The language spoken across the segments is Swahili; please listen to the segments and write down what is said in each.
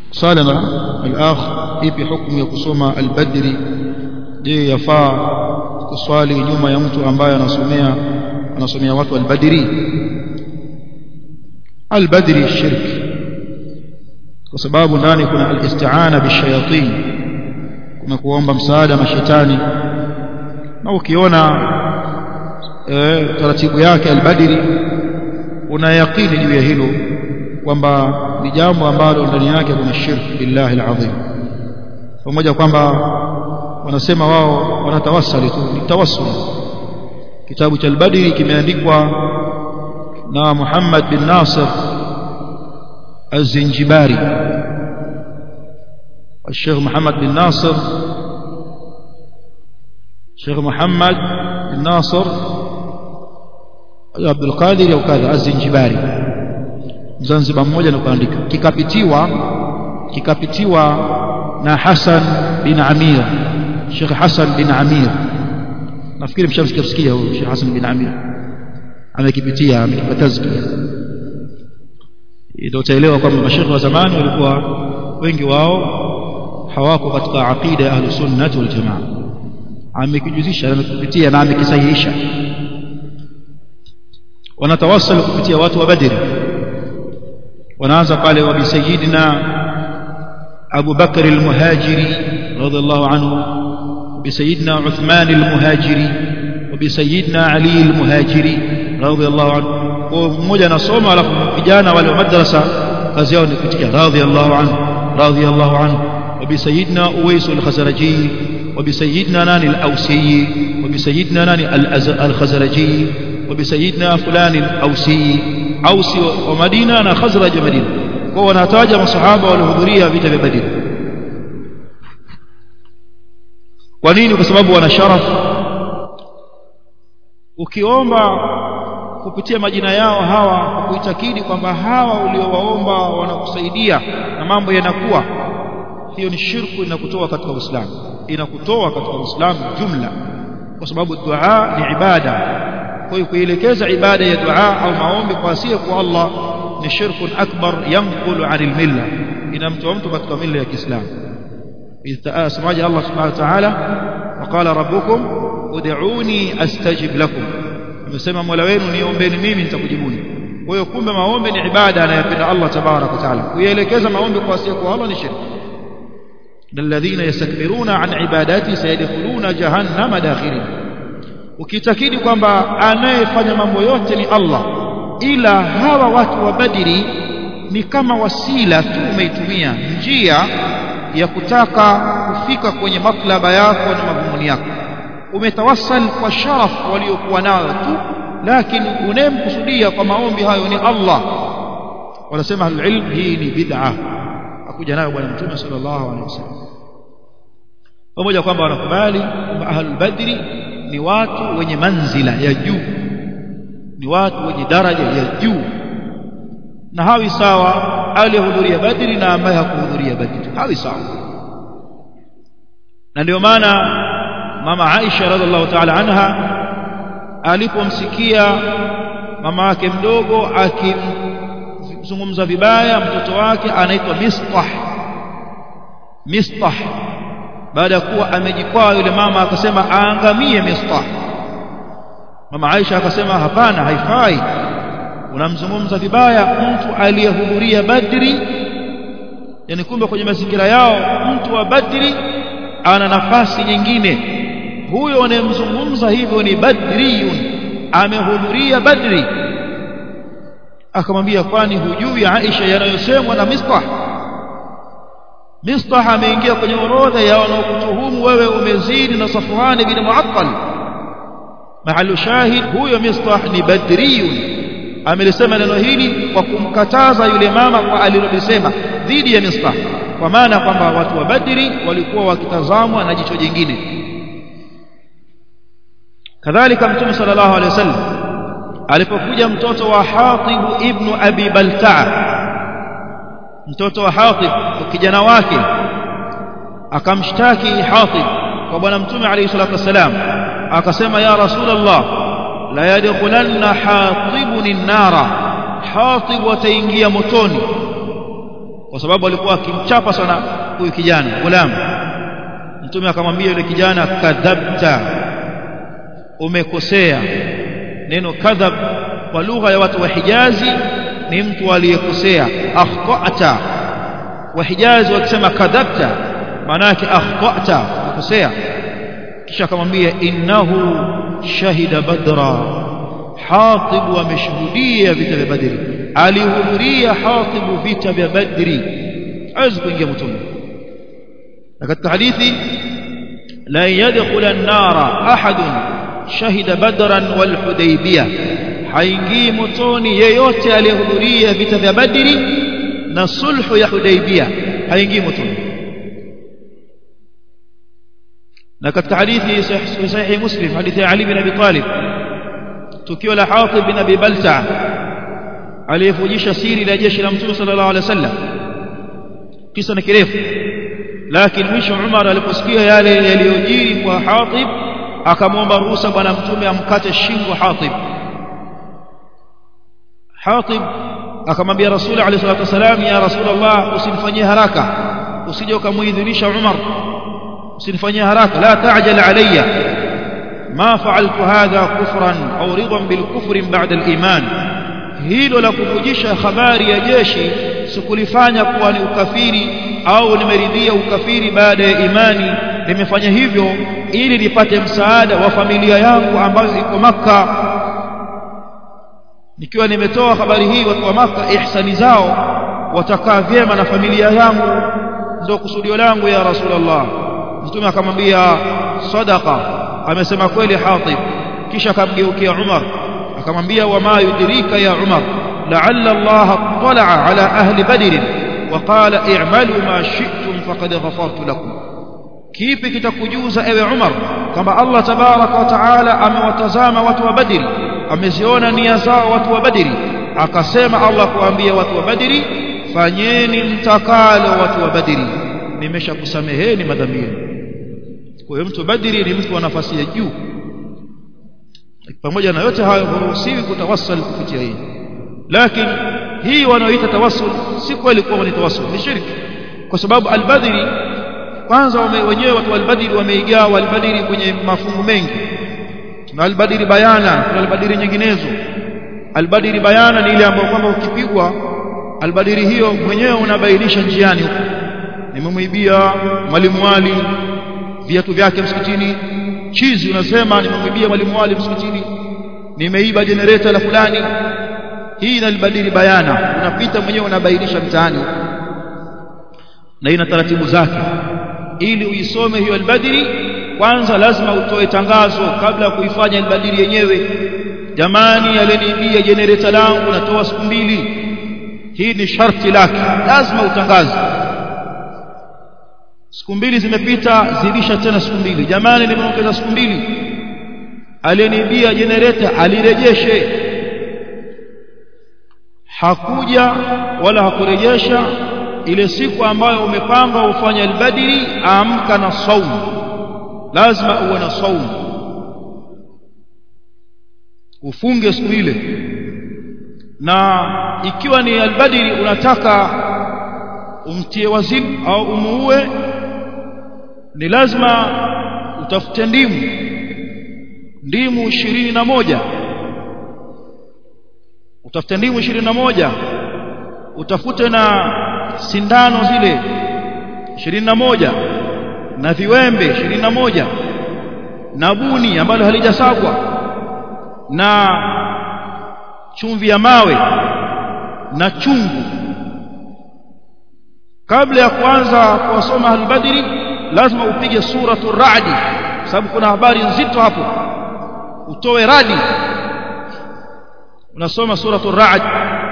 swala na al-akh ipi hukumu ya kusoma al-badri je yafaa kuswali nyuma ya mtu ambaye anasomea anasomea watu al-badri al-badri shirk kwa sababu ndani kuna al-isti'ana bishayatin kuna kuomba msaada mashetani na ukiona e, taratibu yake al-badri una yaqini juu ya hilo kwamba ni jambo ambalo ndani yake kuna shirk billahi al-azim pamoja kwamba wanasema wao wanatawassali tu ni tawassul kitabu cha al-badri kimeandikwa na Muhammad bin Nasir الزنجباري الشيخ محمد بن ناصر الشيخ محمد بن ناصر عبد القادر au kadha الزنجباري Zanzibar mmoja na kuandika kikapitiwa kikapitiwa na Hassan bin Amir Sheikh Hassan bin Amir nafikiri mshamsikia huyo Sheikh Hassan bin Amir amekipitia amekipatazkia ndio utaelewa kwamba mashekhe wa zamani walikuwa wengi wao hawako katika aqida ya ahlus sunnah wal jamaa amekijuzisha amekipitia na amekisahihisha wanatawassal kupitia watu wa badri wanaanza pale wa bisayidina Abu Bakr al-Muhajiri radhiallahu anhu bisayidina Uthman al-Muhajiri wa bisayidina Ali al-Muhajiri radhiallahu anhu kwa mmoja anasoma alafu vijana wale wa madrasa kazi yao ni kuitikia radhiallahu anhu radhiallahu anhu wa bisayidina Uwais al-Khazraji wa bisayidina nani al-Ausi wa bisayidina nani al-Khazraji wa bisayidina fulani al-Ausi Ausi wa Madina na Khazraj wa Madina kwa wanataja masahaba waliohudhuria vita vya Badr kwa nini kwa sababu wana sharaf ukiomba kupitia majina yao hawa kwa kuitakidi kwamba hawa uliowaomba wanakusaidia na mambo yanakuwa hiyo ni shirku inakutoa katika Uislamu inakutoa katika Uislamu jumla kwa sababu dua ni ibada kwa hiyo kuelekeza ibada ya dua au maombi kwa asiye kwa Allah ni shirkun akbar yanqulu anil milla inamtoa mtu katika milla ya Kiislamu samaji Allah subhanahu wa ta'ala waqala rabbukum ud'uni astajib lakum amesema Mola wenu niombeni mimi nitakujibuni kwa hiyo kumbe maombi ni ibada anayopenda Allah tabarak wa taala kuelekeza maombi kwa asiye kwa Allah ni shirki الذين يستكبرون عن عباداتي سيدخلون جهنم داخرين ukitakidi kwamba anayefanya mambo yote ni Allah ila hawa watu wa Badri ni kama wasila tu umeitumia njia ya kutaka kufika kwenye matlaba yako na madhumuni yako umetawassal kwa sharaf waliokuwa nayo tu lakini unemkusudia kwa maombi hayo ni Allah wanasema alilm hii ni bid'a akuja nayo bwana mtume sallallahu alaihi wasallam pamoja kwamba wanakubali kwamba ahlul badri ni watu wenye manzila ya juu ni watu wenye daraja ya juu na hawi sawa aliyehudhuria badri na ambaye hakuhudhuria badri hawi sawa na ndio maana mama Aisha radhiallahu ta'ala anha alipomsikia mama yake mdogo akimzungumza vibaya mtoto wake anaitwa Mistah Mistah baada ya kuwa amejikwaa yule mama akasema aangamie Mistah mama Aisha akasema hapana haifai unamzungumza vibaya mtu aliyehudhuria Badri yani kumbe kwenye mazingira yao mtu wa Badri ana nafasi nyingine huyo anayemzungumza hivyo ni badriyun amehudhuria badri akamwambia kwani hujui Aisha yanayosemwa na Mistah Mistah ameingia kwenye orodha ya wanaokutuhumu wewe umezidi na Safwan bin Mu'attal mahalu shahid huyo Mistah ni badriyun amelisema neno hili kwa kumkataza yule mama kwa alilolisema dhidi ya Mistah kwa maana kwamba watu wa Badri walikuwa wakitazamwa na jicho jingine kadhalika mtume sallallahu alaihi wasallam alipokuja mtoto wa Hatib ibn Abi Balta'a mtoto wa Hatib kijana wake akamshtaki Hatib kwa bwana mtume alayhi salatu wasalam akasema ya rasulullah la yadkhulanna hatibun an-nara hatib wataingia motoni kwa sababu alikuwa akimchapa sana huyu kijana gulam mtume akamwambia yule kijana kadhabta umekosea neno kadhab kwa lugha ya watu wa Hijazi ni mtu aliyekosea akhtata wa Hijazi wakisema kadhabta maana yake akhtata ukosea kisha akamwambia innahu shahida badra hatib ameshuhudia vita vya badri alihudhuria hatib vita vya badri hawezi kuingia motoni na katika hadithi la yadkhula an-nara ahadun shahida badran wal hudaybiyah haingii motoni yeyote aliyehudhuria vita vya badri na sulhu ya hudaybiyah haingii motoni na katika hadithi sahihi muslim hadithi ya ali bin abi talib tukio la hatib bin abi balta aliyefujisha siri la jeshi la mtume sallallahu alaihi wasallam kisa ni kirefu lakini mwisho Umar aliposikia yale yaliyojiri kwa Hatib akamwomba ruhusa bwana mtume amkate shingo Hatib Hatib akamwambia Rasul alayhi salatu wasalam ya Rasulullah usinifanyie haraka usije ukamuidhinisha Umar usinifanyie haraka la ta'jal alayya ما فعلت هذا كفرا أو رضا بالكفر بعد الإيمان hilo la kuvujisha habari ya jeshi sikulifanya kuwa ni ukafiri au nimeridhia ukafiri baada ya imani nimefanya hivyo ili nipate msaada wa familia yangu ambayo iko maka nikiwa nimetoa habari hii watu wa maka ihsani zao watakaa vyema na familia yangu ndio kusudio langu ya rasulullah mtume akamwambia sadaqa amesema kweli hatib kisha akamgeukia umar akamwambia wama yudrika ya umar la'alla allah tala'a ala ahli badr وقال اعملوا ما شئتم فقد غفرت لكم kipi kitakujuza ewe Umar kwamba Allah tabaraka wa taala amewatazama watu wa Badri ameziona nia zao watu wa Badri akasema Allah kuambia watu wa Badri fanyeni mtakalo watu wa Badri nimeshakusameheni madhambi yenu kwa hiyo mtu Badri ni mtu wa nafasi ya juu pamoja na yote hayo huruhusiwi kutawassal kupitia hii lakini hii wanaoita tawassul si kweli kuwa ni tawassul ni shirki kwa sababu al-Badri kwanza wenyewe watu al-Badri wameigawa al-Badri kwenye mafungu mengi na al-Badri bayana na al-Badri nyinginezo al-Badri bayana ni ile ambayo kwamba ukipigwa al-Badri hiyo mwenyewe unabainisha njiani huko nimemwibia mwalimu wali viatu vyake msikitini chizi unasema nimemwibia mwalimu wali msikitini nimeiba generator la fulani hii inalibadili bayana unapita mwenyewe unabainisha mtaani na ina taratibu zake ili uisome hiyo albadiri kwanza lazima utoe tangazo kabla ya kuifanya albadiri yenyewe jamani aleniibia generator langu natoa siku mbili hii ni sharti lake lazima utangaze siku mbili zimepita zidisha tena siku mbili jamani nimeongeza siku mbili aleniibia generator alirejeshe hakuja wala hakurejesha ile siku ambayo umepanga ufanye albadiri amka na saumu lazima uwe na saumu ufunge siku ile na ikiwa ni albadiri unataka umtie wazimu au umuue ni lazima utafute ndimu ndimu ishirini na moja utafute ndimu ishirini na moja utafute na sindano zile ishirini na moja na viwembe ishirini na moja na buni ambalo halijasagwa na chumvi ya mawe na chungu kabla ya kuanza kuwasoma albadri lazima upige suratu radi sababu kuna habari nzito hapo utoe radi unasoma suratu rad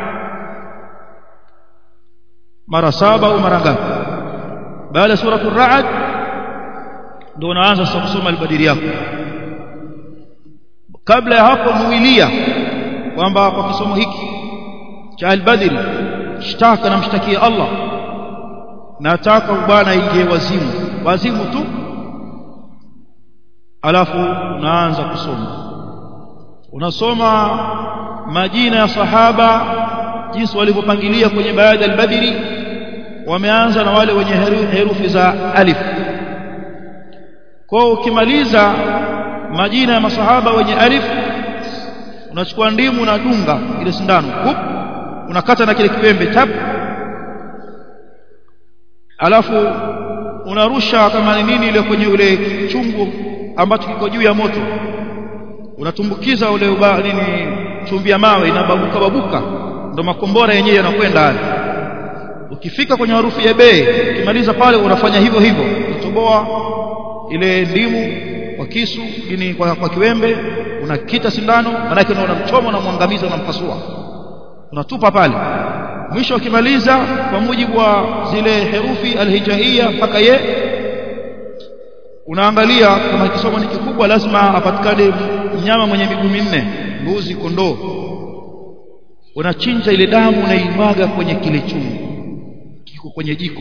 mara saba au mara ngapi baada ya suratu rad ndio unaanza sasa kusoma albadiri yako kabla ya hapo muilia kwamba kwa kisomo hiki cha albadri shtaka na mshtakia Allah nataka bwana ingie wazimu wazimu tu alafu unaanza kusoma unasoma majina ya sahaba jinsi walivyopangilia kwenye baada al-badri wameanza na wale wenye herufi za alif kwa ukimaliza majina ya masahaba wenye alif unachukua ndimu na dunga ile sindano hup unakata na kile kipembe tap alafu unarusha kama ni nini ile kwenye ule chungu ambacho kiko juu ya moto unatumbukiza ule uba nini chumvi ya mawe inababuka babuka ndo makombora yenyewe yanakwenda hali ukifika kwenye harufu ya bei ukimaliza pale unafanya hivyo hivyo unatoboa ile ndimu kwa kisu ini kwa, kwa kiwembe unakita sindano manake unaona mchomo na mwangamiza unampasua unatupa pale mwisho ukimaliza kwa mujibu wa zile herufi alhijaia mpaka ye unaangalia kama kisomo ni kikubwa lazima apatikane mnyama mwenye miguu minne mbuzi kondoo unachinja ile damu unaimwaga kwenye kile chungu kiko kwenye jiko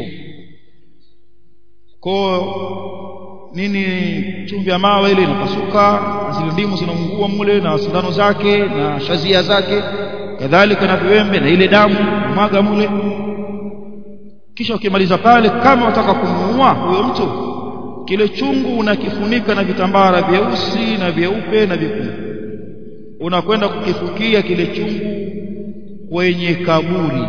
kwa nini chumvi ya mawe ile inapasuka zile ndimu zinaungua mule na sindano zake na shazia zake kadhalika na viwembe na ile damu mwaga mule kisha ukimaliza pale kama wataka kumuua huyo mtu kile chungu unakifunika na vitambara vyeusi na vyeupe na vyekundu unakwenda kukifukia kile chungu kwenye kaburi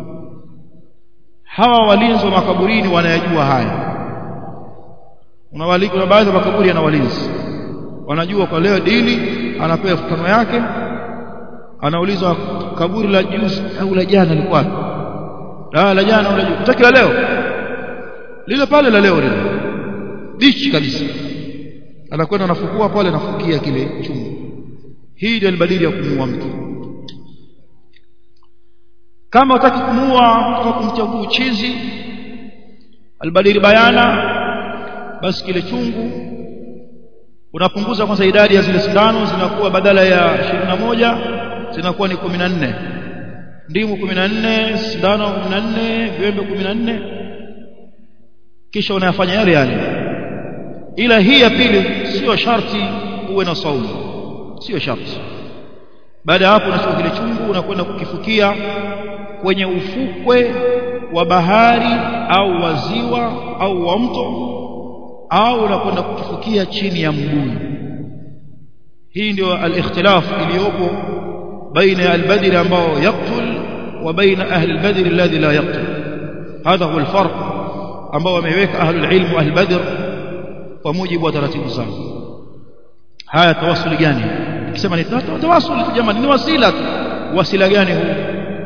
hawa walinzi wa makaburini wanayajua haya una kuna baadhi ya makaburi yana walinzi wanajua kwa leo dili anapewa tano yake anaulizwa kaburi la juzi au la jana lilikuwa la la jana unajua utaki la leo lile pale la leo lile bichi kabisa anakwenda anafukua pale anafukia kile chungu hii ndio albadili ya kumuua mtu kama utaki kumuua kama kumchagua uchizi albadili bayana basi kile chungu unapunguza kwanza idadi ya zile sindano zinakuwa badala ya 21 zinakuwa ni 14 ndimu 14 sindano 14 viwembe 14 kisha unayafanya yale yale ila hii ya pili sio sharti uwe na saumu sio sharti baada ya hapo unachukua kile chungu unakwenda kukifukia kwenye ufukwe wa bahari au wa ziwa au wa mto au unakwenda kukifukia chini ya mbuyu hii ndio al-ikhtilaf iliyopo baina ya al-badr ambao yaqtul wa baina ahli al-badr alladhi la yaqtul hadha huwa al-farq ambao wameweka ahli al-ilm wa ahli badr kwa mujibu wa taratibu zao haya tawasuli gani nikisema ni tawasuli jamani ni wasila tu wasila gani huu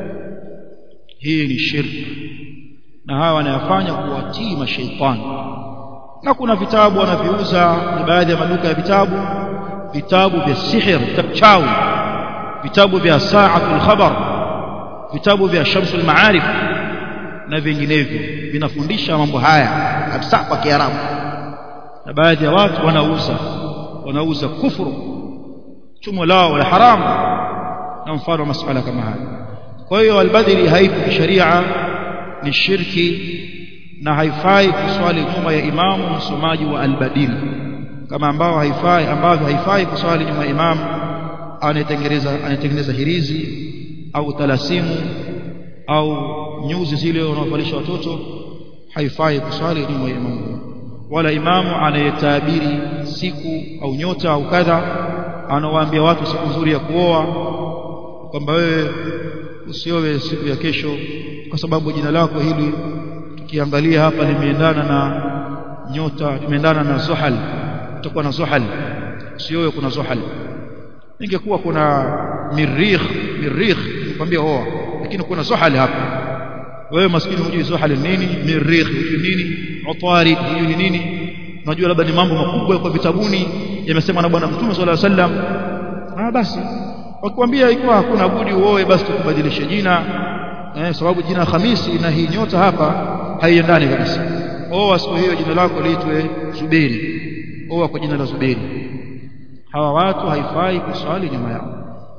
hii ni shirki na hawa wanayafanya kuwatii mashaitani na kuna vitabu wanaviuza ni baadhi ya maduka ya vitabu vitabu vya sihir vitabu chawi vitabu vya sa'atul khabar vitabu vya shamsul maarif na vinginevyo vinafundisha mambo haya kabisa kwa kiarabu na baadhi ya watu wanauza wanauza kufuru chumo lao la haramu na mfano masuala kama haya kwa hiyo albadri haipo kisheria ni shirki na haifai kuswali nyuma ya imamu msomaji wa albadil kama ambao haifai ambavyo haifai kuswali nyuma ya imamu anayetengeneza anayetengeneza hirizi au talasimu au nyuzi zile wanaovalisha watoto haifai kuswali nyuma ya imamu wala imamu anayetabiri siku au nyota au kadha anawaambia watu siku nzuri ya kuoa kwamba wewe usiowe siku ya kesho kwa sababu jina lako hili tukiangalia hapa limeendana na nyota limeendana na zuhal utakuwa na zuhal usiowe kuna zuhal ingekuwa kuna mirikh mirikh nikwambia oa lakini kuna zuhal hapa wewe maskini hujui zuhal ni nini mirikh hujui nini utari hujui nini unajua labda ni mambo makubwa kwa vitabuni yamesemwa na bwana mtume sallallahu alaihi wasallam ah basi wakikwambia ikiwa hakuna budi uoe basi tukubadilishe jina eh, sababu jina Hamisi na hii nyota hapa haiendani kabisa oa siku hiyo jina lako liitwe Zuberi oa kwa jina la Zuberi hawa watu haifai kuswali nyuma yao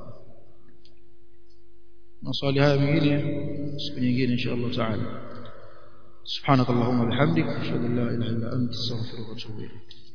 maswali haya mengine siku nyingine insha Allah taala سبحانك اللهم وبحمدك اشهد ان لا اله الا انت استغفرك واتوب اليك